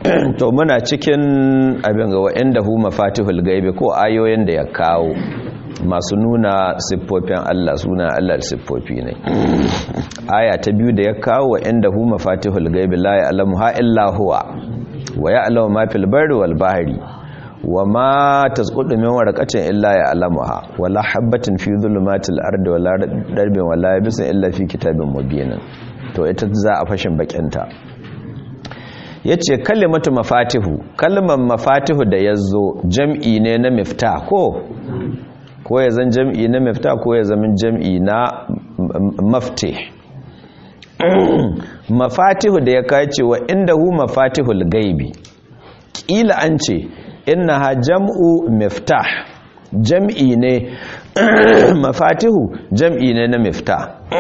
to muna cikin abin ga wa'inda hu mafatihul gaibi ko ayoyin da ya kawo masu nuna siffofin Allah suna Allah siffofi ne aya ta biyu da ya kawo wa'inda hu mafatihul gaibi la ya'lamu ha illa huwa wa ya'lamu ma fil barri wal bahri wa ma tasqutu min waraqatin illa ya'lamuha wala habatin fi dhulumatil ardi wala darbin wala yabisin illa fi kitabin mubin to ita za a fashin bakinta ya ce kalimatu mafatihu kalmar mafatihu da ya zo jam'i ne na mifta ko ko ya zan jam'i na mifta ko ya zama jam'i na mafte mafatihu da ya kace wa inda hu mafatihul gaibi ƙila an ce inna ha jam'u miftah jam'i ne mafatihu jam'i ne na mifta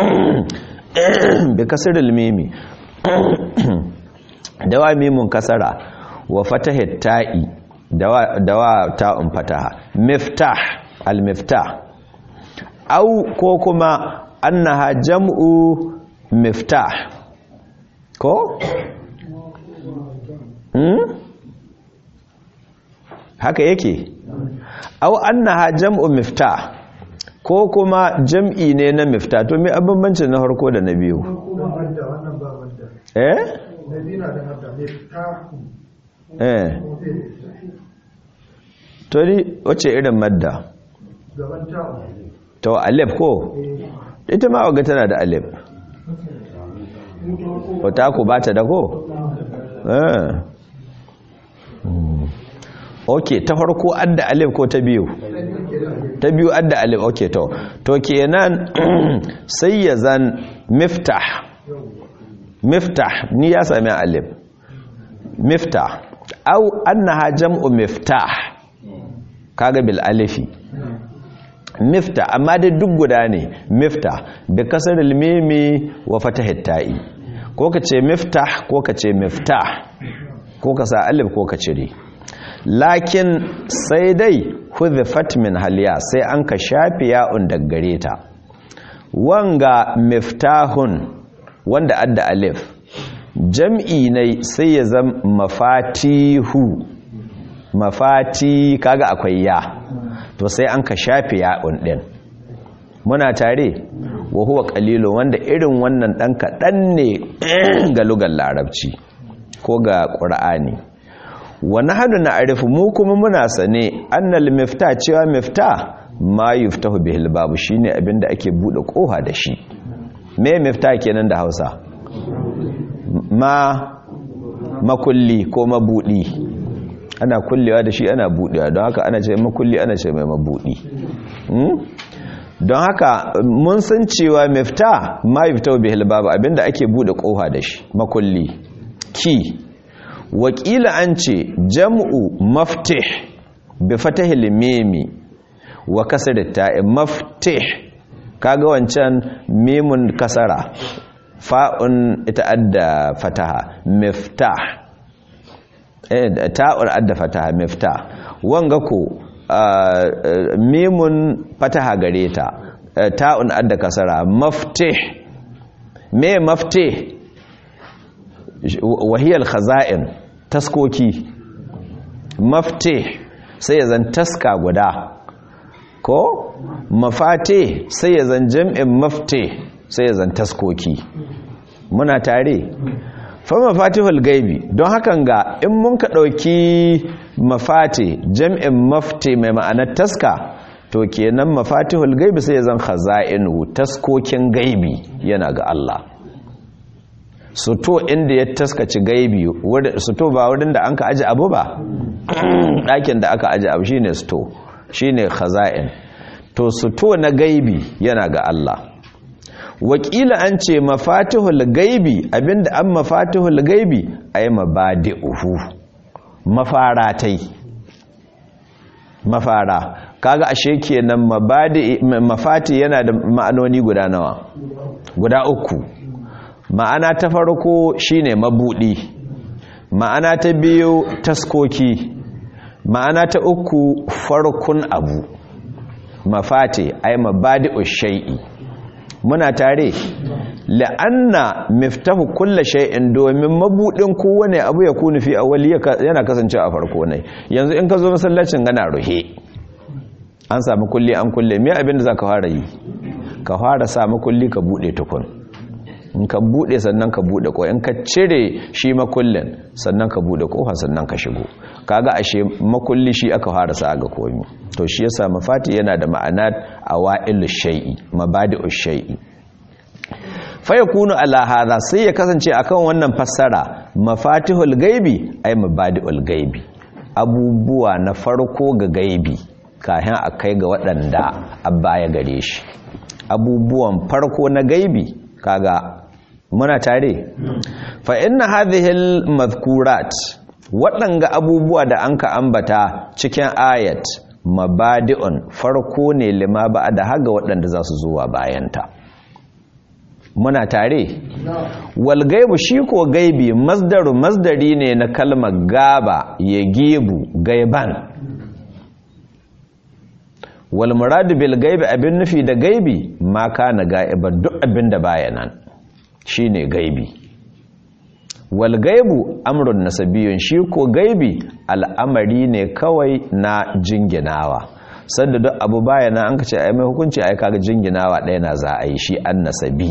bi kasar mimi dawa mimun kasara wa fatahit ta'i dawa dawa ta'un fataha miftah al-miftah au ko kuma annaha jam'u miftah ko hmm? haka yake au annaha jam'u miftah ko kuma jam'i ne na miftah to me abin na harko da na biyu eh eh to ni wace irin madda to alif ko ita ma waga tana da alif wata ku ba ta da ko eh ok ta farko adda alif ko ta biyu ta biyu adda alif ok to to kenan sai ya zan miftah miftah ni ya sami alif miftah au annaha jam'u miftah kaga bil alifi miftah amma dai duk guda ne miftah bi kasar mimi wa fatahit ta'i ko ka ce miftah ko ka ce miftah ko ka sa alif ko ka cire lakin sai dai hudhifat min haliya sai an ka shafi ya'un daggare ta wanga miftahun wanda adda alif jam'i ne sai ya zama mafatihu mafati kaga akwai ya to sai an ka shafe ya'un din muna tare wa huwa qalilun wanda irin wannan dan kadan ne ga lugar larabci ko ga qur'ani wa nahnu na'rifu mu kuma muna sane annal miftah cewa miftah ma yuftahu bihil babu shine abinda ake bude koha da shi me miftah kenan da Hausa ma makulli ko mabudi ana kullewa da shi ana budewa don haka ana ce makulli ana ce mai mabudi don haka mun san cewa mifta ma yufta bihil babu abinda ake bude kofa da shi makulli ki wakila an ce jam'u maftih bi fatahil mimi wa kasr ta'i maftih kaga wancan mimun kasara fa'un ita adda fataha miftah eh ta'ur adda fataha miftah wanga ko mimun fataha gare ta ta'un adda kasara maftih me maftih wahiyal khaza'in taskoki maftih sai ya zan taska guda ko mafate sai ya zan jam'in maftih sai ya zan taskoki muna tare fa mafatihul gaibi don hakan ga in mun ka ɗauki mafati jam'in mafti mai ma'anar taska to kenan mafatihul gaibi sai ya zan khaza'inu taskokin gaibi yana ga Allah suto inda ya taskaci gaibi suto ba wurin da an ka aji abu ba ɗakin da aka aji abu shine suto shine khaza'in to suto na gaibi yana ga Allah wakila an ce mafatihul gaibi abinda an mafatihul gaibi ay mabadi'uhu mafaratai mafara kaga ashe kenan mabadi mafati yana da ma'anoni guda nawa guda uku ma'ana ta farko shine mabudi ma'ana ta biyu taskoki ma'ana ta uku farkun abu mafati ay mabadi'ush shay'i muna tare la'anna miftahu kulla shay'in domin mabudin kowane abu ya kunu fi awwali yana kasance a farko ne yanzu in ka zo masallacin gana ruhe an samu kulli an kulle me abin da zaka fara yi ka fara samu kulli ka bude tukun in ka bude sannan ka bude ko in ka cire shi makullin sannan ka bude kofa sannan ka shigo kaga ashe makulli shi aka fara sa ga komi to shi yasa mafati yana da ma'ana awailu shay'i mabadi'u shay'i fa yakunu ala hadha sai ya kasance akan wannan fassara mafatihul gaibi ay mabadi'ul gaibi abubuwa na farko ga gaibi kafin a kai ga waɗanda abba ya gare shi abubuwan farko na gaibi kaga muna tare fa inna hadhihi al-madhkurat waɗanga abubuwa da anka ambata cikin ayat mabadi'un farko ne lima ba da haga waɗanda za su zuwa bayanta muna tare wal gaibu shi ko gaibi masdaru masdari ne na kalmar gaba ya gebu gaiban wal muradu bil gaibi abin nufi da gaibi ma kana ga'iban duk abin da baya nan shine gaibi wal gaibu amrun nasabiyun shi ko gaibi al'amari ne kawai na jinginawa sanda duk abu baya nan an ka ce ai mai hukunci ai kaga jinginawa ɗaya na za a yi shi an nasabi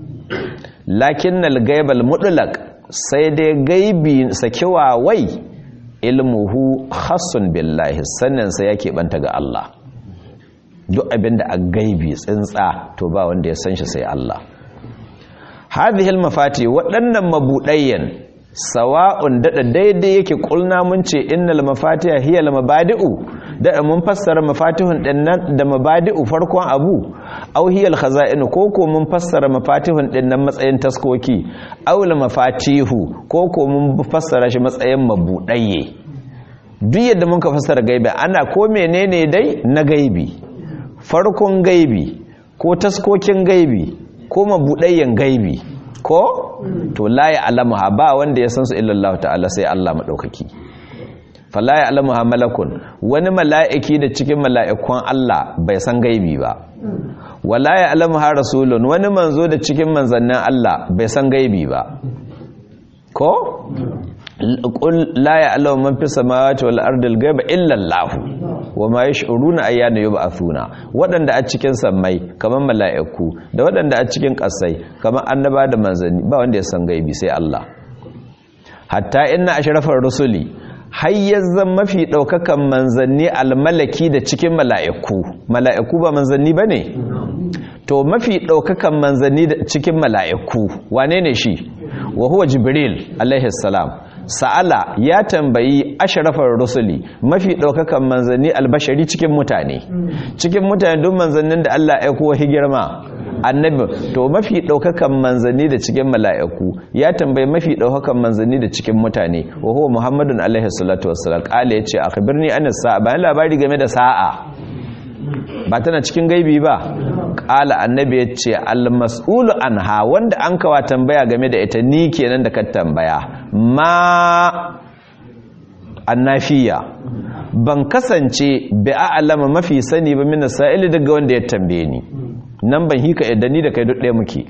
lakinnal gaibal mutlaq sai dai gaibi sakiwa wai ilmuhu khassun billahi sannan sai yake banta ga Allah duk abinda a gaibi tsintsa to ba wanda ya san shi sai Allah hadhihi almafati waɗannan mabudayyan sawa'un dada daidai yake kulna mun ce innal mafatiha hiya almabadi'u da mun fassara mafatihun dinnan da mabadi'u farkon abu aw hiya alkhaza'in ko ko mun fassara mafatihun dinnan matsayin taskoki aw almafatihu ko ko mun fassara shi matsayin mabudayye duk yadda mun ka fassara gaibi ana ko menene dai na gaibi farkon gaibi ko taskokin gaibi ko mabudayyan gaibi ko to la ya alamuha ba wanda ya san su illallah ta'ala sai Allah madaukaki fala ya alamuha malakun wani mala'iki da cikin mala'ikun Allah bai san gaibi ba wala ya alamuha rasulun wani manzo da cikin manzannin Allah bai san gaibi ba ko qul la ya alamu man fis samawati wal ardi al ghaiba illa Allah wa ma yash'uruna ayyana yub'athuna wadanda a cikin sammai kaman mala'iku da wadanda a cikin kasai kaman annaba da manzanni ba wanda ya san gaibi sai Allah hatta inna ashrafar rusuli hayyazan mafi daukakan manzanni almalaki da cikin mala'iku mala'iku ba manzanni bane to mafi daukakan manzanni da cikin mala'iku wane ne shi wa huwa jibril alaihi salam sa'ala ya tambayi ashrafar rusuli mafi ɗaukakan manzanni albashari cikin mutane cikin mutane duk manzannin da Allah ya kowa girma annabi to mafi ɗaukakan manzanni da cikin mala'iku ya tambayi mafi ɗaukakan manzanni da cikin mutane wa huwa muhammadun alaihi salatu wassalam kala yace akhbirni an sa'a bayan labari game da sa'a ba tana cikin gaibi ba ƙala annabi ya ce almas'ulu anha wanda an kawa tambaya game da ita ni kenan da ka tambaya ma annafiya ban kasance bi a'lama mafi sani ba min sa'ili daga wanda ya tambaye ni nan ban hika yadda ni da kai duk ɗaya muke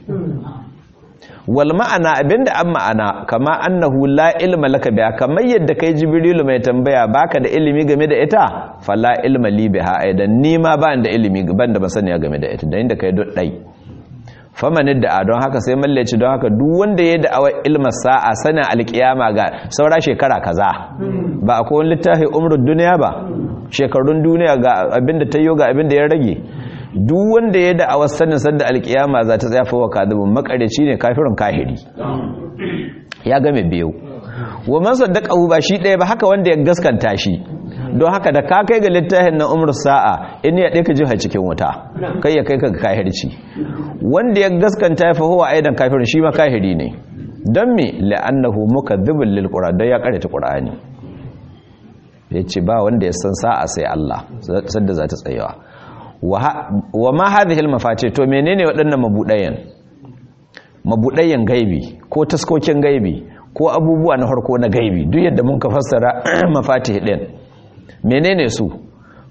wal ma'ana abinda an ma'ana kama annahu la ilma laka biha kamar yadda kai jibrilu mai tambaya baka da ilimi game da ita fala ilma li biha aidan ni ma ba da ilimi ban da masaniya game da ita da inda kai duk dai faman da don haka sai mallaci don haka duk wanda ya da awa ilma sa'a sanin alkiyama ga saura shekara kaza ba akwai wani littafi umrud duniya ba shekarun duniya ga abinda ta yi ga abinda ya rage duk wanda ya da'awar sanin sanda alkiyama za ta tsafa wa kadibin makareci ne kafirin kahiri ya game biyu wa man saddaqahu ba shi ɗaya ba haka wanda ya gaskanta shi don haka da ka kai ga littafin na umar sa'a in ya ɗaya ka jiha cikin wuta kai ya kai ka ga kahirci wanda ya gaskanta ya fahowa aidan kafirin shi ma kahiri ne don me la'annahu mukadhibul lil qur'an don ya karanta qur'ani yace ba wanda ya san sa'a sai Allah sadda za ta tsayawa wa ma hadhihi al to menene waɗannan mabudayen mabudayen gaibi ko taskokin gaibi ko abubuwa na harko na gaibi duk yadda mun ka fassara mafatih din menene su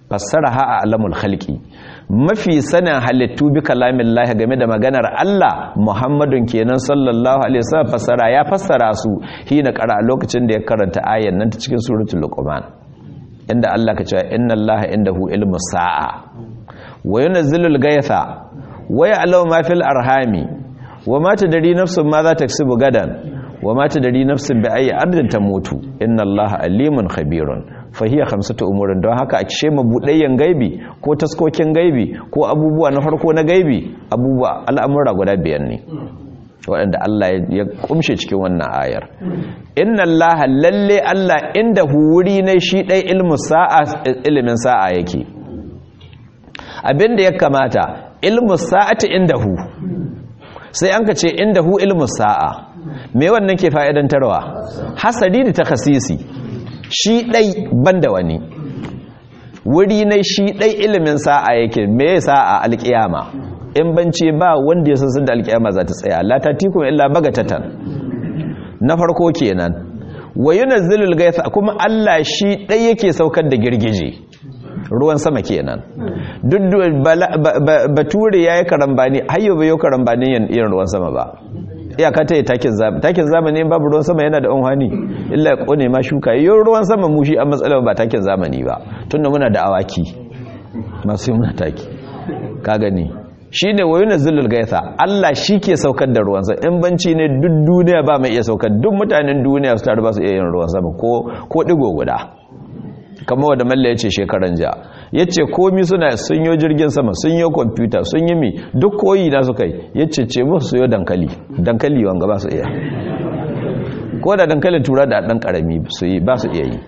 fassara ha a alamul khalqi mafi sanin halittu bi kalamin lahi game da maganar Allah Muhammadun kenan sallallahu alaihi wasallam fassara ya fassara su hina qara lokacin da ya karanta ayan nan ta cikin suratul luqman inda Allah ka cewa inna Allaha indahu ilmus sa'a wa yunazzilul ghaytha wa ya'lamu ma fil arhami wa ma tadri nafsun ma za taksibu gadan wa ma tadri nafsun bi ayyi ardin tamutu inna Allaha alimun khabirun fahiya khamsatu umurin don haka a kishe mabudayyan gaibi ko taskokin gaibi ko abubuwa na farko na gaibi abubuwa al'amura guda biyan ne waɗanda Allah ya kumshe cikin wannan ayar inna Allah lalle Allah inda wuri ne shi ɗai ilmu sa'a ilimin sa'a yake abinda ya kamata ilmu sa'ati inda hu sai an ka ce inda hu ilmu sa'a me wannan ke fa'idantarwa hasadi da takasisi shi ɗai banda wani wuri na shi ɗai ilimin sa'a yake me sa'a alƙiyama in bance ba wanda ya san da alƙiyama za ta tsaya la tatikum illa bagatatan na farko kenan wa yunazzilul gaitha kuma Allah shi ɗai yake saukar da girgije ruwan sama kenan duk bature yayi karambani hayyo bai yi karambani yin ruwan sama ba iyaka ta yi takin zamani takin zamani babu ruwan sama yana da unhani illa ya kone ma shuka yi ruwan sama mu shi a matsalar ba takin zamani ba tunda muna da awaki masu yi muna taki ka gani shi ne wayo na zulul gaisa Allah shi ke saukar da ruwan sama in banci ne duk duniya ba mai iya saukar duk mutanen duniya su taru ba su iya yin ruwan sama ko digo guda kamar wadda malla ya ce shekaran ja ya ce komi suna sun yi jirgin sama sun yi kwamfuta sun yi mi duk koyi na suka yi ya ce ce musu su yi dankali dankali wanga ba su iya ko da dankalin tura da ɗan ƙarami su yi ba su iya yi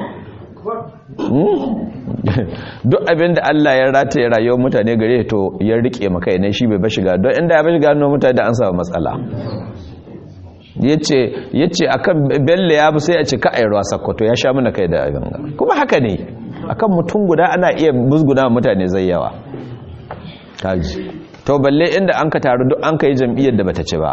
duk abin da Allah ya rataye rayuwar mutane gare to ya rike maka ne shi bai ba shiga don inda ya ba shiga nuna mutane da an samu matsala ya ce a kan belle ya bu sai a ce ka a ruwa sakkwato ya sha mana kai da abin kuma haka ne a kan mutum guda ana iya musguna mutane zai yawa kaji to balle inda an ka taru duk an ka yi jam'iyyar da bata ci ba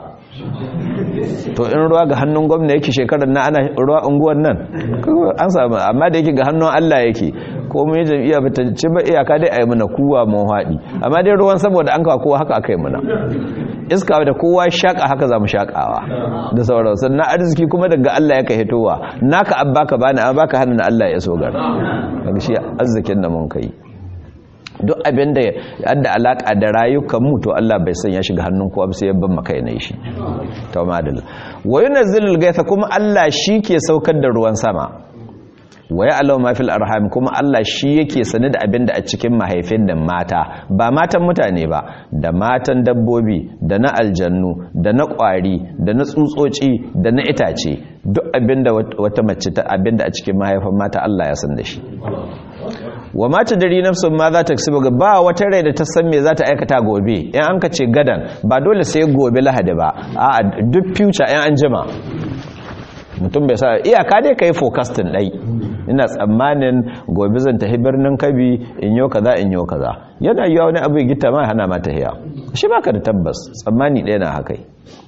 to in ruwa ga hannun gwamna yake shekarar na ana ruwa unguwar nan an samu amma da yake ga hannun Allah yake ko mun yi jam'iyya bata ci ba iyaka dai a yi mana kuwa mun haɗi amma dai ruwan saboda an kawo kowa haka aka yi mana iska da kowa shaƙa haka za mu shaƙawa da sauran sannan arziki kuma daga Allah ya ka hitowa naka an baka bani an baka hannun Allah ya so gara daga shi arzikin da mun kai duk abin da yadda alaƙa da rayukan mu to Allah bai san ya shiga hannun kowa sai ya ban maka ne shi to madalla wa yunazzilul gaitha kuma Allah shi ke saukar da ruwan sama wa ya'lamu ma fil arham kuma Allah shi yake sane da abin da a cikin mahaifin da mata ba matan mutane ba da matan dabbobi da na aljannu da na kwari da na tsutsotsi da na itace duk abin da wata mace ta abin da a cikin mahaifin mata Allah ya san da shi wa mata dari nafsun ma za ta kasiba ba wata rai da ta san me za ta aikata gobe in an ka ce gadan ba dole sai gobe lahadi ba a duk future in an jima mutum bai sa iyaka dai ka yi forecasting ɗai ina tsammanin gobe zan tafi birnin kabi in yau kaza in yau kaza yana yiwa wani abu gita ma hana mata hiya shi baka da tabbas tsammani ɗaya na haka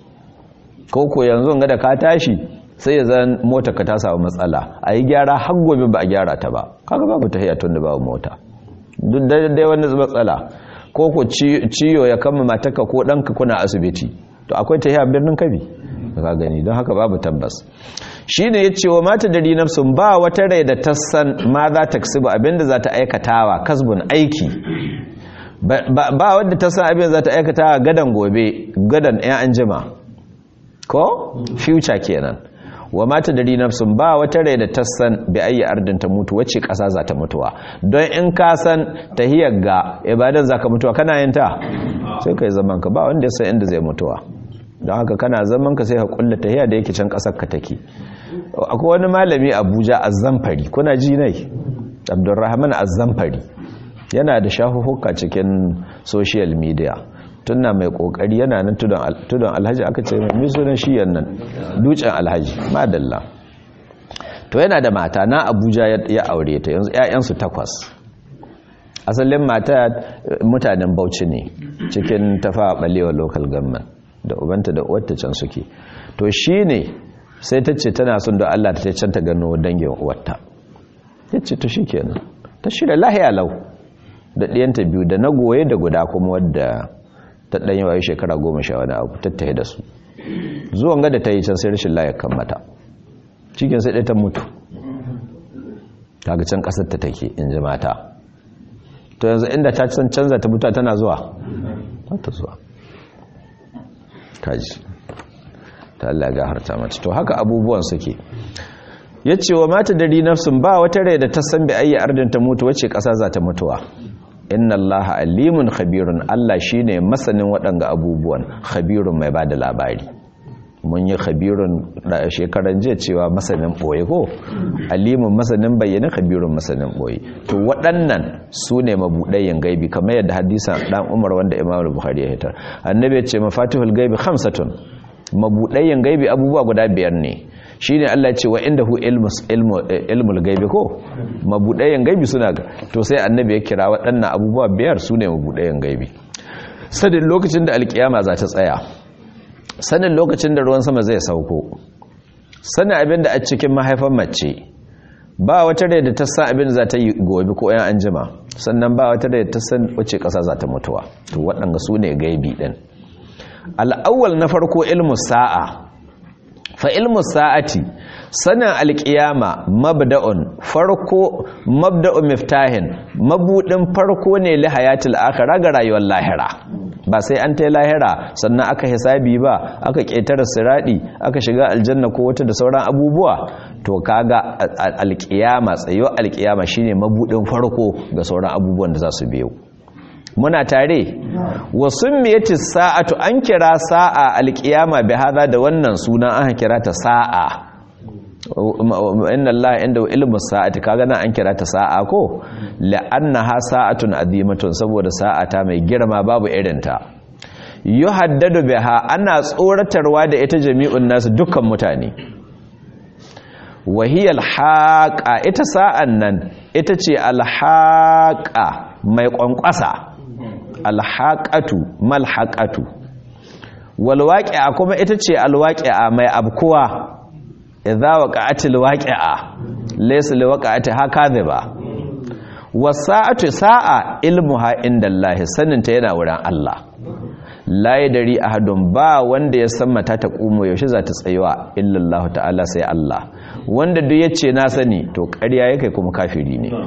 ko ko yanzu ga da ka tashi sai ya zan mota ka ta samu matsala a yi gyara har gobe ba a gyara ta ba kaga babu tahiya tun da babu mota duk dai wani matsala ko ko ciyo ya kama matarka ko ɗanka kuna asibiti to akwai tahiya birnin kabi ka gani don haka babu tabbas shi ne ya ce wa mata dari nafsun ba wata rai da ta san ma za ta kasibu abinda za ta aikatawa kasbun aiki ba wadda ta san abin za ta aikatawa gadan gobe gadan yan an jima ko future kenan wa mata dari nafsun ba wata rai da ta san bi ayi ardin ta mutu wacce kasa za ta mutuwa don in ka san tahiyar ga ibadan za ka mutuwa kana yin ta sai ka yi zaman ka ba wanda ya san inda zai mutuwa don haka kana zaman ka sai ka kulla tahiya da yake can kasar ka take akwai wani malami Abuja Azzamfari kuna ji nai Abdulrahman Azzamfari yana da shafuhuka cikin social media tunna mai kokari yana nan tudun alhaji aka ce mai sunan shi nan dutsen alhaji madalla to yana da mata na Abuja ya aure ta yanzu ƴaƴansu takwas asalin mata mutanen Bauchi ne cikin tafa balewa local government da ubanta da uwarta can suke to shi ne sai ta ce tana son da Allah ta can ta gano dangin uwarta ya ce to shi kenan ta shirya lahiya lau da ɗiyanta biyu da na goye da guda kuma wadda ta ɗanyi wayo shekara goma sha wani abu tattaye da su zuwan gada ta yi can sai rashin layar kan mata cikin sai ɗaya ta mutu kaga can ƙasar ta take in ji mata to yanzu inda ta can canza ta mutu tana zuwa ta zuwa kaji ta Allah ga harta mata to haka abubuwan suke ya ce wa mata dari nafsun ba wata rai da ta san bi ayi ardin ta mutu wacce ƙasa za ta mutuwa inna allaha alimun khabirun Allah shine masanin waɗanga abubuwan khabirun mai bada labari mun yi khabirun da shekaran jiya cewa masanin boye ko alimun masanin bayyana khabirun masanin boye to waɗannan su ne mabuɗayen gaibi kamar yadda hadisan dan Umar wanda Imam Bukhari ya hitar annabi ya ce mafatihul gaibi khamsatun mabuɗayen gaibi abubuwa guda biyar ne shi ne Allah ce wa inda hu ilmul gaibi ko mabuɗayen gaibi suna ga to sai annabi ya kira waɗannan abubuwa biyar su ne mabuɗayen gaibi sanin lokacin da alkiyama za ta tsaya sanin lokacin da ruwan sama zai sauko sanin abin da a cikin mahaifan mace ba wata rai da ta san abin da za ta yi gobe ko yan anjima sannan ba wata rai da ta san wace ƙasa za ta mutuwa to waɗanda su ne gaibi ɗin al'awwal na farko ilmu sa'a fa ilmu sa'ati sanin alƙiyama mabda'un farko mabda'un miftahin mabudin farko ne li hayatil akhirah ga rayuwar lahira ba sai an tai lahira sannan aka hisabi ba aka ketare siradi aka shiga aljanna ko wata da sauran abubuwa to kaga alƙiyama tsayo alƙiyama shine mabudin farko ga sauran abubuwan da za su biyo muna tare wa summiyati sa'atu an kira sa'a alqiyama bi hada da wannan suna an kira ta sa'a inna allaha inda ilmu sa'ati kaga nan an kira ta sa'a ko la'annaha sa'atun azimatun saboda sa'ata mai girma babu irinta yuhaddadu biha ana tsoratarwa da ita jami'un nasu dukkan mutane wahiyal haqa ita sa'an nan ita ce alhaqa mai kwankwasa alhaƙatu malhaƙatu walwaƙi'a kuma ita ce alwaƙi'a mai abkuwa idza waqa'atil waqi'a laysa liwaqa'ati hakadhiba wasa'atu sa'a ilmuha indallahi saninta yana wurin Allah la yadri ahadun ba wanda ya san mata ta kumo yaushe za ta tsayuwa illallahu ta'ala sai Allah wanda duk yace na sani to ƙarya yake kuma kafiri ne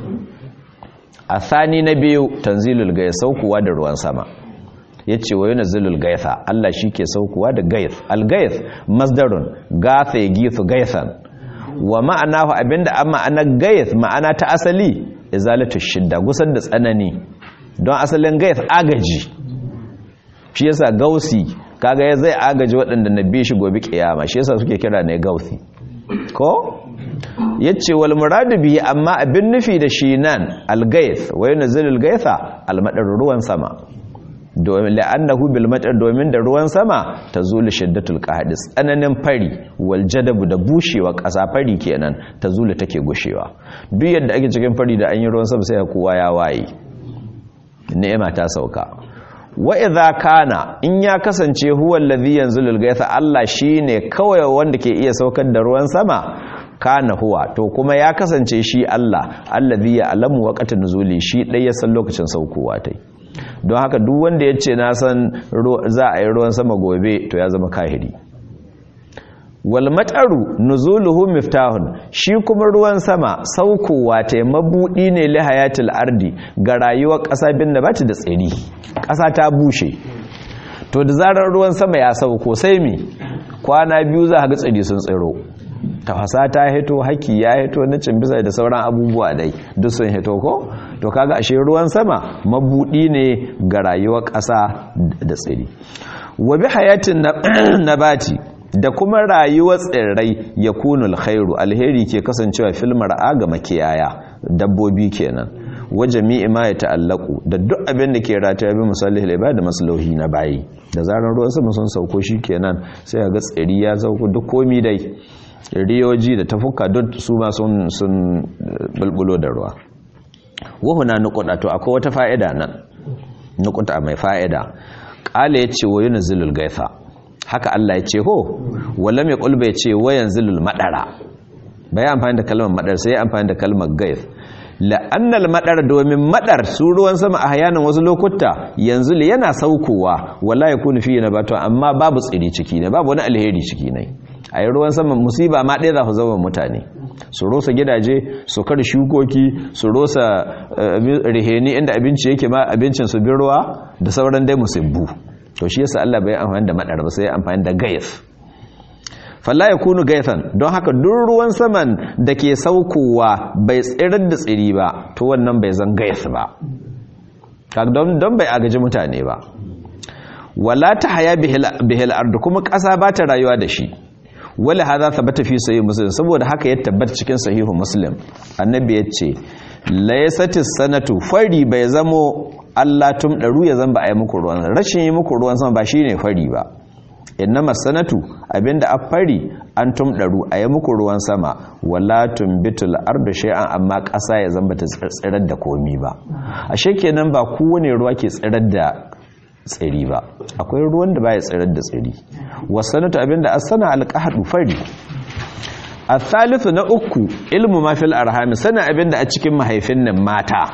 a thani na biyu tanzilul gaya saukuwa da ruwan sama ya ce wa yunazilul gaitha Allah shi ke saukuwa da gaith al-gaith masdarun gatha ya githu gaithan wa ma'anahu abinda an ma'ana gaith ma'ana ta asali izalatu shidda gusar da tsanani don asalin gaith agaji shi yasa gausi kaga ya zai agaji waɗanda na bi shi gobe kiyama shi yasa suke kira ne gausi ko yace wal muradu bihi amma abin nufi da shi nan al-gaith wa yunzilul gaitha al-madar ruwan sama domin la'annahu bil matar domin da ruwan sama tazulu shiddatul qahdis tsananin fari wal jadabu da bushewa ƙasa fari kenan tazulu take gushewa duk yadda ake cikin fari da an yi ruwan sama sai kowa ya waye ni'ima ta sauka wa idza kana in ya kasance huwa allazi yanzulul gaitha Allah shine kawai wanda ke iya saukar da ruwan sama kana huwa to kuma ya kasance shi Allah allazi ya alamu waqtan nuzuli shi dai ya san lokacin saukowa tai don haka duk wanda yace na san za a yi ruwan sama gobe to ya zama kahiri wal mataru nuzuluhu miftahun shi kuma ruwan sama saukowa tai mabudi ne li hayatil ardi ga rayuwar ƙasa bin da bata da tsiri ƙasa ta bushe to da zarar ruwan sama ya sauko sai mi kwana biyu za ga tsiri sun tsiro tafasa ta hito haki ya hito na cimbisa da sauran abubuwa dai duk sun hito ko to kaga ashe ruwan sama mabudi ne ga rayuwar ƙasa da tsiri wa bi hayatin nabati da kuma rayuwar tsirrai ya kunul khairu alheri ke kasancewa filmar aga makiyaya dabbobi kenan wa jami'i ma ya ta'allaku da duk abin da ke rataya bi musallihil ibada maslahi na bayi da zarar ruwan sama sun sauko kenan sai ga tsiri ya sauko duk komi dai riyoji da tafuka duk su ma sun sun bulbulo da ruwa wa na nukuda to akwai wata fa'ida nan nukuta mai fa'ida qala yace wa yunzilul gaitha haka Allah ya ce ho wallam ya kulba ya ce wa yanzilul madara bai amfani da kalmar madar sai ya amfani da kalmar gaith la'annal madar domin madar su ruwan sama a hayanin wasu lokuta yanzu yana saukowa wala yakunu fi nabatu amma babu tsiri ciki ne babu wani alheri ciki ne a yi ruwan sama musiba ma ɗaya za su zama mutane su rosa gidaje su kar shukoki su rosa riheni inda abinci yake ma abincin su bin ruwa da sauran dai musibbu to shi yasa Allah bai amfani da madar ba sai amfani da gayf falla ya kunu gaithan don haka duk ruwan saman da ke saukowa bai tsirar da tsiri ba to wannan bai zan gaith ba don bai agaji mutane ba wala ta haya bihil ardu kuma ƙasa ba ta rayuwa da shi wala hadha thabata fi sahih muslim saboda haka ya tabbata cikin sahihu muslim annabi ya ce laysatis sanatu fari bai zamo Allah tum daru ya zan ba a yi muku ruwan rashin yi muku ruwan sama ba shine fari ba innama sanatu abinda a fari an tumdaru a yi muku ruwan sama wala tumbitul ardu shay'an amma ƙasa ya zamba ta tsirar da komi ba ashe kenan ba kowane ruwa ke tsirar da tsiri ba akwai ruwan da baya tsirar da tsiri wasanatu abinda asana alqahdu fari athalithu na uku ilmu ma fil arham sana abinda a cikin mahaifin nan mata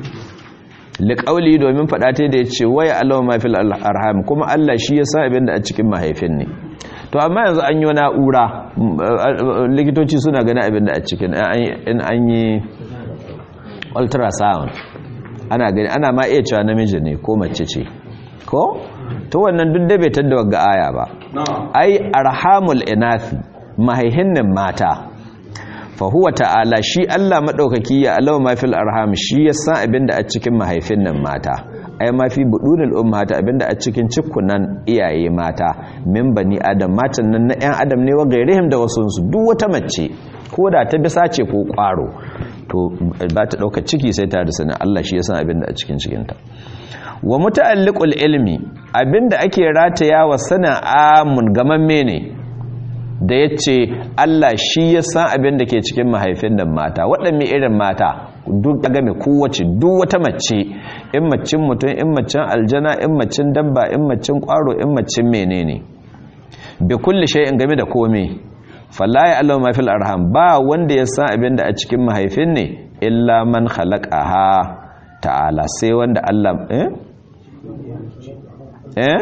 liƙauli domin faɗa ta da ya ce waya Allah ma fil arham kuma Allah shi ya sa abin da a cikin mahaifin ne to amma yanzu an yi na'ura likitoci suna gani abin da a cikin in an yi ultrasound ana gani ana ma iya cewa namiji ne ko mace ce ko to wannan duk da bai tadda ga aya ba ai arhamul inathi mahaihinnin mata fahuwa ta'ala shi Allah maɗaukaki ya alawa mafil arham shi ya san abinda a cikin mahaifin nan mata ai mafi budunil ummata abinda a cikin cikunan iyaye mata min bani adam matan nan na 'yan adam ne wa gairihim da wasu su duk wata mace ko da ta bisa ce ko kwaro to ba ta ɗauka ciki sai ta da sanin Allah shi ya san abinda a cikin cikinta wa muta'alliqul ilmi abinda ake rataya wa sanin amun gamamme ne da ya ce Allah shi ya san abin da ke cikin mahaifin nan mata waɗanne irin mata duk ya game kowace duk wata mace in macin mutum in macin aljana in macin dabba in macin ƙwaro in macin menene bi kulli shay'in game da komai falla ya Allah ma fil arham ba wanda ya san abin da a cikin mahaifin ne illa man khalaqaha ta'ala sai wanda Allah eh eh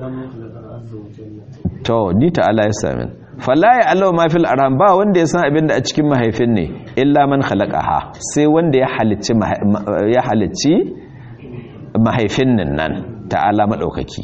to ni ta'ala ya sami falla ya Allah ma fil arham ba wanda ya san abin da a cikin mahaifin ne illa man khalaqaha sai wanda ya halicci ya halicci mahaifin nan nan ta'ala madaukaki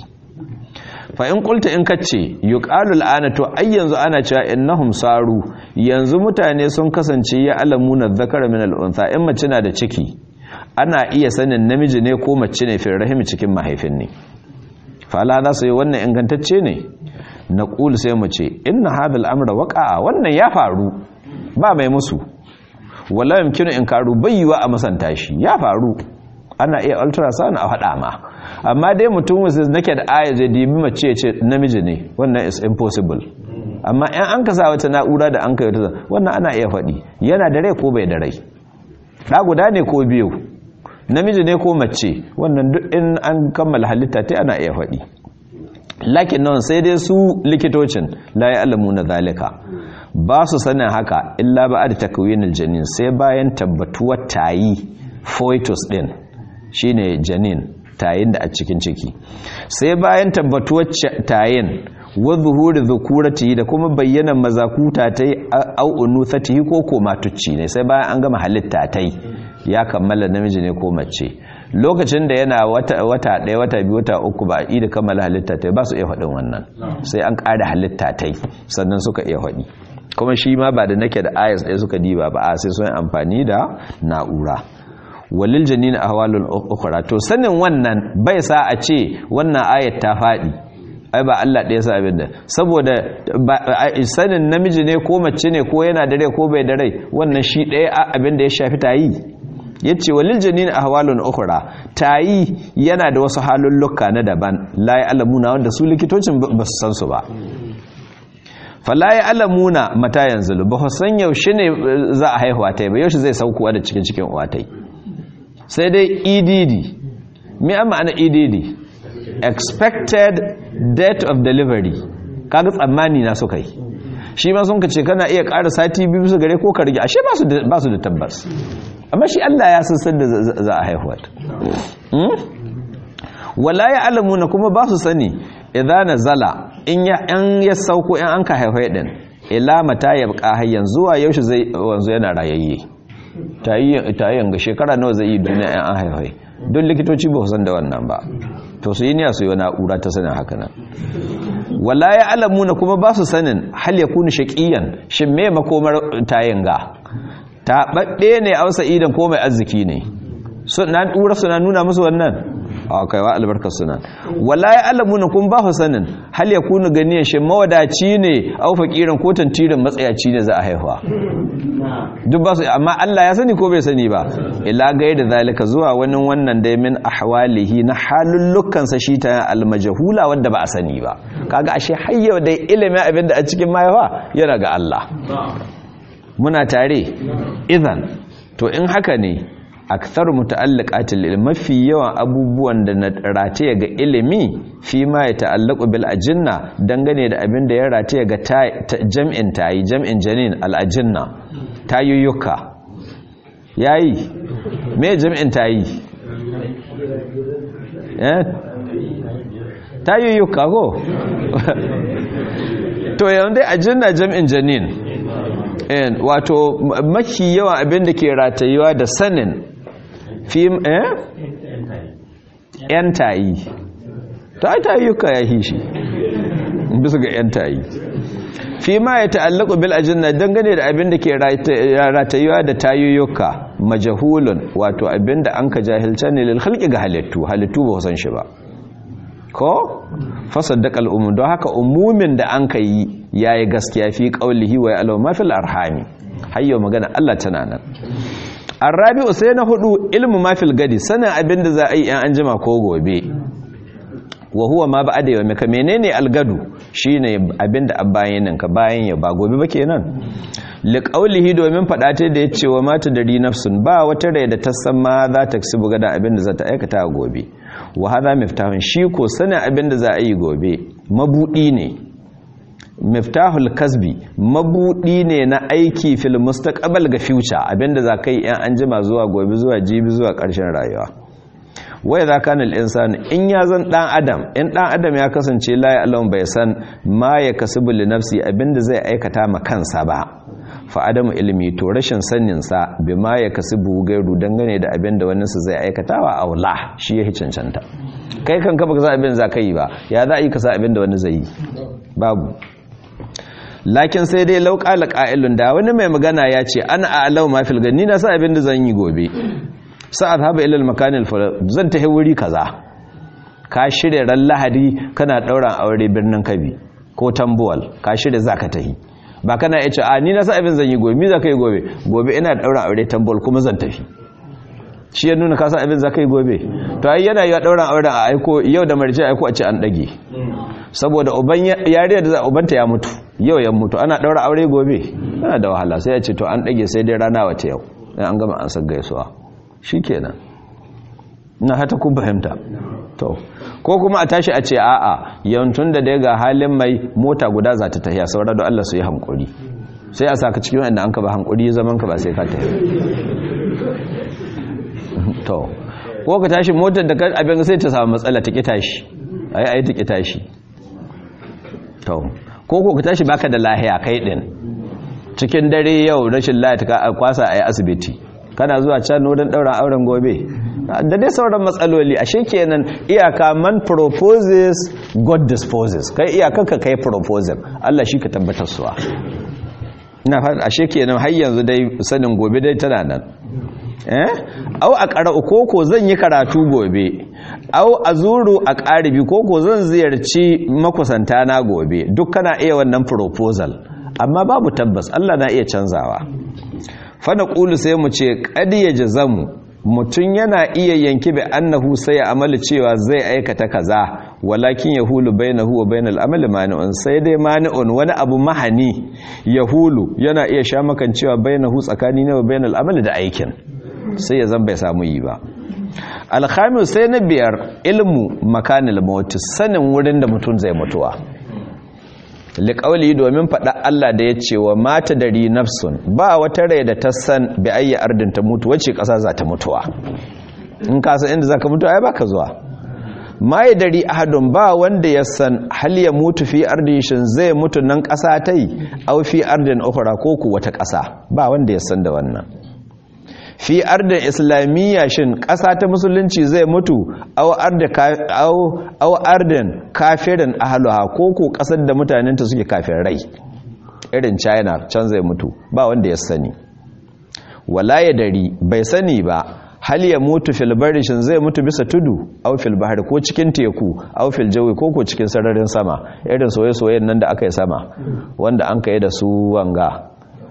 fa in qulta in kace yuqalu al'ana to ai yanzu ana cewa innahum saru yanzu mutane sun kasance ya alamuna dhakara min al'untha in mace na da ciki ana iya sanin namiji ne ko mace ne fil rahim cikin mahaifin ne fa la za su yi wannan ingantacce ne na ƙul sai mu ce inna hadal amra waqa'a wannan ya faru ba mai musu wala yumkinu inkaru bayyuwa a masanta shi ya faru ana iya ultrasound a faɗa ma amma dai mutum wasu nake da aya zai dibi mace ya ce namiji ne wannan is impossible amma in an kasa wata na'ura da an kai wata wannan ana iya faɗi yana da rai ko bai da rai ɗa guda ne ko biyu namiji ne ko mace wannan duk in an kammala halitta ta ana iya faɗi lakin nan sai dai su likitocin la ya alamu na zalika ba su sanin haka illa ba da takwinil janin sai bayan tabbatuwar tayi foetus din shine janin tayin da a cikin ciki sai bayan tabbatuwar tayin wa zuhuri zukurati da kuma bayyana mazakuta ta yi au'unu satihi ko ko matucci ne sai bayan an gama halitta ta ya kammala namiji ne ko mace lokacin da yana wata ɗaya wata biyu wata uku ba a da kammala halitta ta ba su iya faɗin wannan sai an ƙara halitta ta sannan suka iya faɗi kuma shi ma ba da nake da ayas ɗaya suka diba ba a sai sun amfani da na'ura walil janina ahwalul ukhra to sanin wannan bai sa a ce wannan ayat ta faɗi ai ba Allah ɗaya sa abin da saboda sanin namiji ne ko mace ne ko yana da rai ko bai da rai wannan shi ɗaya abin da ya shafi ta yi yace walil janin ahwalun ukhra tayi yana da wasu halulluka na daban la ya'lamuna wanda su likitocin ba su san su ba fala ya'lamuna mata yanzu ba su san yaushe ne za a haihuwa tai ba yaushe zai saukowa da cikin cikin uwa tai sai dai EDD me amma ana EDD expected date of delivery kaga tsammani na suka yi shi ma sun kace kana iya ƙara sati biyu su gare ko ka rige ashe ba su da tabbas amma shi Allah ya san sanda za a haihuwa wala ya alamuna kuma ba su sani idan nazala in ya an ya sauko in an ka haihuwa din ila mata yabqa hayyan zuwa yaushe zai wanzu yana rayayye tayi tayi ga shekara nawa zai yi duniya in an haihuwa don likitoci ba san da wannan ba to su yi niyya su yi na'ura ta sanin haka nan wala ya alamuna kuma ba su sanin hal ya kuni shaqiyan shin me makomar tayin ga ta badde ne a wasa idan ko mai arziki ne suna dura suna nuna musu wannan a kaiwa albarkar suna wala ya alamuna kuma ba su sanin hal ya kuni ganiyan shin mawadaci ne au fakirin ko tantirin matsayaci ne za a haihuwa duk ba su amma Allah ya sani ko bai sani ba ila gai da zalika zuwa wani wannan dai min ahwalihi na halullukan sa shi ta almajhula wanda ba a sani ba kaga ashe hayya dai ilimin abin da a cikin mahaifa yana ga Allah muna tare idan to in haka ne akthar muta'alliqatil ilmi mafi yawan abubuwan da na rataye ga ilimi fi ma ya ta'allaqu bil ajinna dangane da abin da ya rataye ga jam'in tayi jam'in janin al ajinna tayuyyuka yayi me jam'in tayi eh tayuyyuka ko to yanzu dai ajinna jam'in janin wato mafi yawan abin da ke ratayuwa da sanin fim eh yan tayi ta tayyuka ya hishi bisa ga yan tayi fi ma ya ta'allaku bil ajinna dangane da abin da ke ratayuwa da tayyuka majahulun wato abin da an ka jahilta ne lil khalqi ga halittu halittu ba san shi ba ko fasaddaq al umum don haka umumin da an ka yi yayi gaskiya fi qaulihi wa ya'lamu ma fil arhami hayyo magana Allah tana nan arabi'u sai na hudu ilmu ma fil gadi sanin abin da za a yi an anjima ko gobe wa huwa ma ba'da yawmi ka menene algadu shine abin da bayan ka bayan ya ba gobe ba kenan li qaulihi domin fada ta da yace wa mata dari nafsun ba wata rai da ta san ma za ta kasibu gada abin da za ta aikata gobe wa hadha miftahun shi ko sanin abin da za a yi gobe mabudi ne miftahul kasbi mabudi ne na aiki fil mustaqbal ga future abinda za kai yan anjima zuwa gobe zuwa jibi zuwa ƙarshen rayuwa wai za kana al-insan in ya zan dan adam in dan adam ya kasance la ya'lam bai san ma ya kasubu li nafsi abinda zai aikata ma kansa ba fa adamu ilmi to rashin sanin sa bima ya kasubu gairu dangane da abinda wani su zai aikatawa aula shi ya cancanta kai kanka baka san abin za ka yi ba ya za a yi ka san abinda wani zai yi babu lakin sai dai lauƙala ƙa'ilun da wani mai magana ya ce ana a'alau ma fil gani na sa abin da zan yi gobe sa'ad haɓa ilal makanin zan ta wuri kaza ka shirya ran lahadi kana ɗauran aure birnin kabi ko tambuwal ka shirya za ka tahi ba kana ya ce a ni na sa abin zan yi gobe mi za ka yi gobe gobe ina ɗauran aure tambuwal kuma zan tafi shi ya nuna kasa abin za ka yi gobe to ai yana yi wa ɗauran auren a aiko yau da marice aiko a ce an ɗage saboda uban yariya da ubanta ya mutu yau ya mutu ana daura aure gobe yana da wahala sai ya ce to an dage sai dai rana wace yau dan an gama an san gaisuwa shikenan ina hata ku fahimta to ko kuma a tashi a ce a'a yantun da dai ga halin mai mota guda za ta tafiya saboda da Allah su yi hankuri sai a saka cikin wanda an ka ba hankuri zaman ka ba sai ka tafi to ko ka tashi motar da abin sai ta samu matsala ta ki tashi ai ai ta ki tashi to ko ko ka tashi baka da lahiya kai din cikin dare yau rashin lahiya ta kwasa a yi asibiti kana zuwa can wurin daura auren gobe da dai sauran matsaloli ashe kenan iyaka man proposes god disposes kai iyakan ka kai proposal Allah shi ka tabbatar suwa ina fata ashe kenan har yanzu dai sanin gobe dai tana nan eh au a qara'u koko zan yi karatu gobe au azuru a qaribi koko zan ziyarci makusanta na gobe duk kana iya wannan proposal amma babu tabbas Allah na iya canzawa fa naqulu sai mu ce qad yajzamu mutum yana iya yanki bi annahu sai ya amali cewa zai aikata kaza walakin yahulu bainahu wa bainal amali mani'un sai dai mani'un wani abu mahani yahulu yana iya sha makan cewa bainahu tsakani ne wa bainal amali da aikin sai ya zan bai samu yi ba alhamis sai na biyar ilmu makanil mawt sanin wurin da mutum zai mutuwa liƙauli domin faɗa Allah da ya ce wa mata dari nafsun ba wata rai da ta san bi ayyi ardin ta mutu wacce ƙasa za ta mutuwa in ka san inda za ka mutu ai baka zuwa mai dari ahadun ba wanda ya san hal ya mutu fi ardin shin zai mutu nan ƙasa ta yi au fi ardin ukhra ko ku wata ƙasa ba wanda ya san da wannan fi ardin islamiyya shin ƙasa ta musulunci zai mutu au ardin kafirin ahaluha ko ko ƙasar da mutanenta suke kafin rai irin china can zai mutu ba wanda ya sani wala ya dari bai sani ba hal ya mutu fil shin zai mutu bisa tudu au fil bahar ko cikin teku au fil jawi ko ko cikin sararin sama irin soye-soyen nan da aka yi sama wanda an kai da su wanga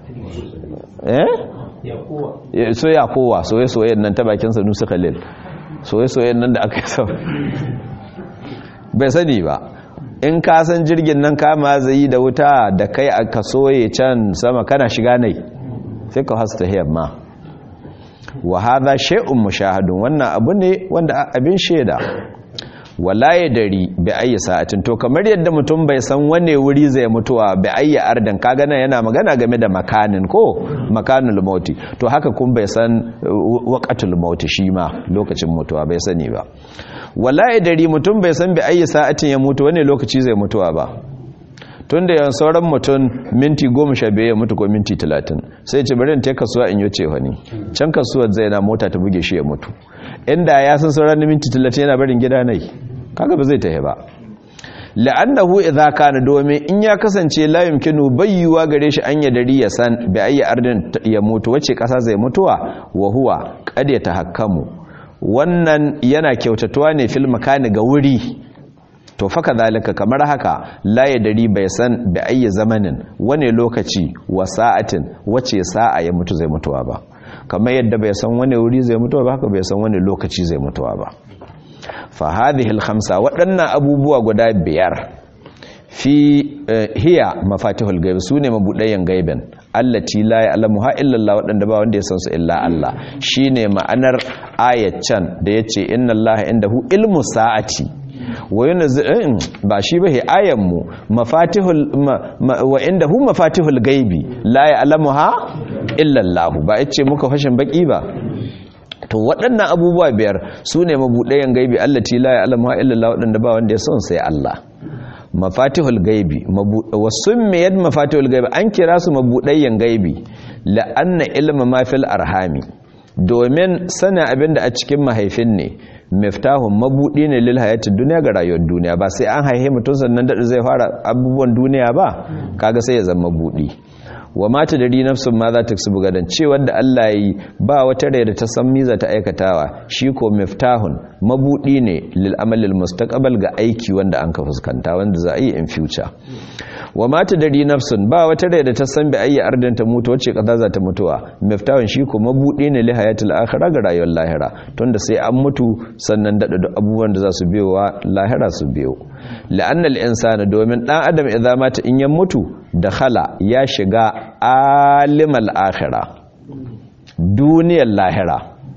eh soya kowa soye-soyen nan ta bakin sanusi khalil soye-soyen nan da aka yi sama bai sani ba in ka san jirgin nan kama zai da wuta da kai aka soye can sama kana shiga nai sai ka hasta ma wa hadha shay'un mushahadun wannan abu ne wanda abin shaida wala ya dari bi ayi sa'atin to kamar yadda mutum bai san wane wuri zai mutuwa bi ayi ardan kaga nan yana magana game da makanin ko makanul mauti to haka kun bai san waqatul mauti shi ma lokacin mutuwa bai sani ba wala ya dari mutum bai san bi ayi sa'atin ya mutu wane lokaci zai mutuwa ba tun da yawan sauran mutum minti goma sha biyu ya mutu ko minti talatin sai ce bari ta kasuwa in yi ce wani can kasuwar zai na mota ta buge shi ya mutu inda ya san sauran minti talatin yana barin gida nai kaga ba zai tahi ba la'annahu idza kana domin in ya kasance la yumkinu bayyuwa gare shi an yadari ya san bi ayi ardin ya mutu wace kasa zai mutuwa wa huwa qad yatahakkamu wannan yana kyautatuwa ne fil makani ga wuri to faka zalika kamar haka la ya dari bai san da ayi zamanin wane lokaci wa sa'atin wace sa'a ya mutu zai mutuwa ba kamar yadda bai san wane wuri zai mutuwa ba haka bai san wane lokaci zai mutuwa ba fa hadhihi al-khamsa waɗannan abubuwa guda biyar fi hiya mafatihul ghaib sune mabudayen gaiben allati la ya'lamuha illa Allah waɗanda ba wanda ya san su illa Allah shine ma'anar ayat can da yace inna Allah indahu ilmu sa'ati wa yunzilin ba shi ba ayanmu mafatihul wa indahu mafatihul gaibi la ya'lamuha illa Allah ba yace muka fashin baki ba to waɗannan abubuwa biyar sune mabudayen gaibi allati la ya'lamuha illa Allah waɗanda ba wanda ya san sai Allah mafatihul gaibi wasummiyat mafatihul gaibi an kira su mabudayen gaibi la'anna ilma ma fil arhami domin sanin abinda a cikin mahaifin ne miftahun mabudi ne lil hayatid duniya ga rayuwar duniya ba sai an haihe mutum sannan da zai fara abubuwan duniya ba kaga sai ya zama mabudi wa mata dari nafsun ma za ta su gadan cewa da Allah yi ba wata rai da ta san miza ta aikatawa shi ko miftahun mabudi ne lil amalil mustaqbal ga aiki wanda an ka fuskanta wanda za a yi in future wa mata dari nafsun ba wata rai da ta san bi ayi ardin ta mutu wacce kaza za ta mutuwa miftahun shi ko mabudi ne li hayatil akhirah ga rayuwar lahira tunda sai an mutu sannan da duk abubuwan da za su biyo wa lahira su biyo la'anna al-insana domin dan adam idza mata in ya mutu da khala ya shiga alimal akhira duniyar lahira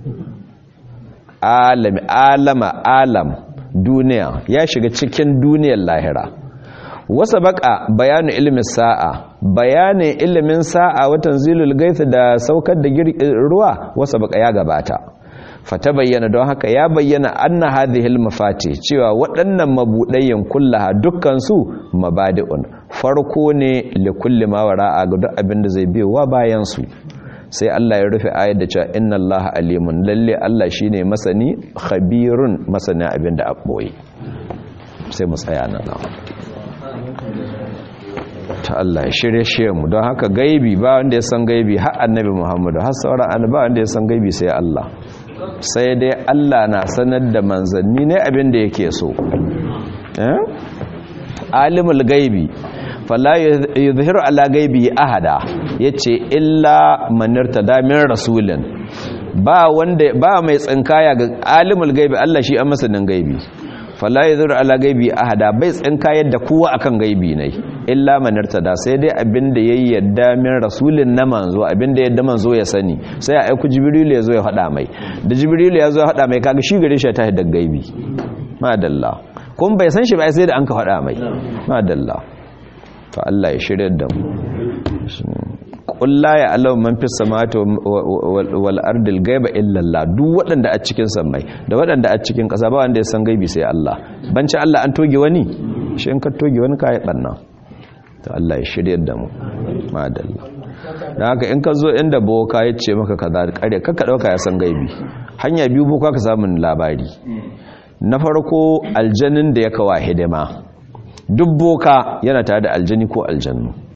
alami alama alam duniya ya shiga cikin duniyar lahira wasa baka bayanin ilimin sa'a bayanin ilimin sa'a watan zilul gaisa da saukar da ruwa wasa baka ya gabata fata bayyana don haka ya bayyana anna hadhihi mafati cewa waɗannan mabudayyan kullaha dukkan su mabadi'un farko ne li kulli ma wara'a ga duk abin da zai biyowa bayan su sai Allah ya rufe ayar da cewa inna Allah alimun lalle Allah shine masani khabirun masani abin da aboye sai mu tsaya nan ta Allah ya shirye shi mu don haka gaibi ba wanda ya san gaibi har annabi Muhammadu har sauran annabawa wanda ya san gaibi sai Allah sai dai Allah na sanar da manzanni ne abin da yake so alimul gaibi fala yuzhiru ala gaibi ahada yace illa manirta damin rasulin ba wanda ba mai tsinkaya ga alimul gaibi Allah shi an masanin gaibi fala yuzhiru ala gaibi ahada bai tsinkayar da kowa akan gaibi ne illa manirta da sai dai abinda yayi yadda min rasulin na manzo abinda yadda manzo ya sani sai a aiku jibril ya zo ya hada mai da jibril ya zo ya hada mai kaga shi gare shi ta da gaibi madalla kun bai san shi ba sai da an ka hada mai madalla to Allah ya shirya da mu kulla ya alau man fi samawati wal ardil gaiba illa Allah duk waɗanda a cikin sammai da waɗanda a cikin ƙasa ba wanda ya san gaibi sai Allah banci Allah an toge wani shi in ka toge wani kai banna to Allah ya shirya da mu madalla dan haka in ka zo inda boka ya ce maka kaza kare kakka dauka ya san gaibi hanya biyu boka ka samun labari na farko aljanin da ya kawa hidima duk boka yana tare da aljani ko aljannu